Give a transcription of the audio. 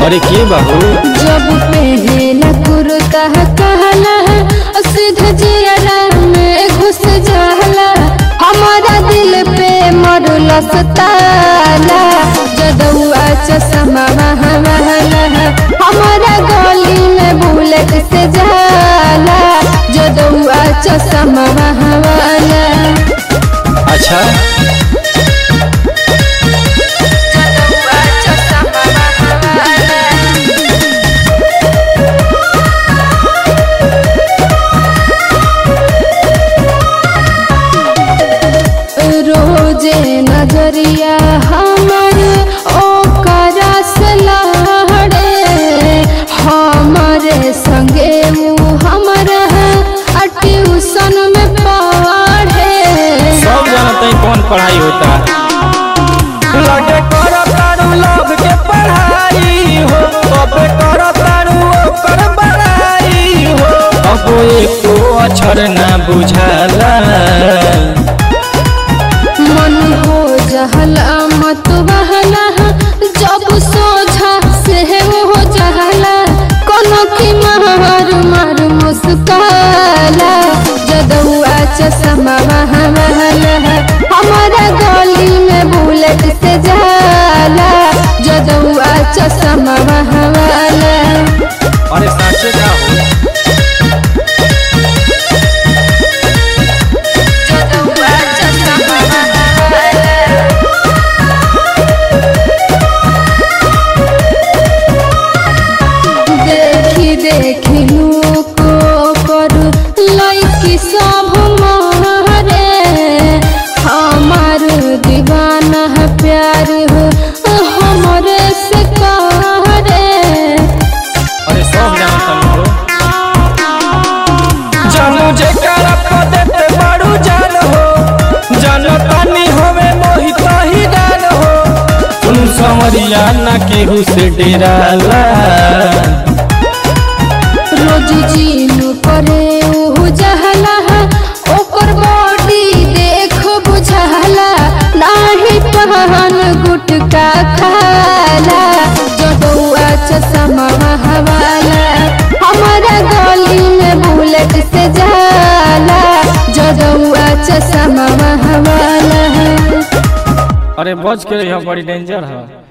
अरे के बाबू जब पहला कुर्ता कहला सीधा जियरा में घुस जाला हमारा दिल पे मरला सताला जदुआ चश्मा महला हमारा गली में बुलेट से जाला जदुआ चश्मा महला अच्छा जदुआ चश्मा महला रोजे नजरिया हमर ओकरा से लहड़े हमारे संगे ऊ हमरा आ ट्यूशन में पढ़े सब जानते हैं कौन पढ़ाई होता लगे करो तारू लव के पढ़ाई हो तबे करो तारू ओकर बड़ाई हो अब एको अक्षर ना बुझाला मन हो जहला मत बहला जब सोझा से हो जहला कोनो की मार मार मुस्काला जदुआ चश्मा महला हमारा गली में बुलेट से जाला जदुआ चश्मा महला अरे साचे का हो जदुआ चश्मा महला देखी देखी लोको पर लैकी सब मारे हमार दीवाना है प्यार हो हमरे से करे अरे सब जानता हो जानू जे करा पदत बड़ू जान हो जानो तानी होवे मोहित ही डाल हो तुम संवरिया ना केहू से डेराला रोज जीनू करे ओहु जहला ओकर बॉडी देख बुझाला नाही पहन गुटका खाला जदुआ चश्मा हवाला हमारा गली में बुलेट से जाला जदुआ चश्मा हवाला अरे बच के रही बड़ी डेंजर है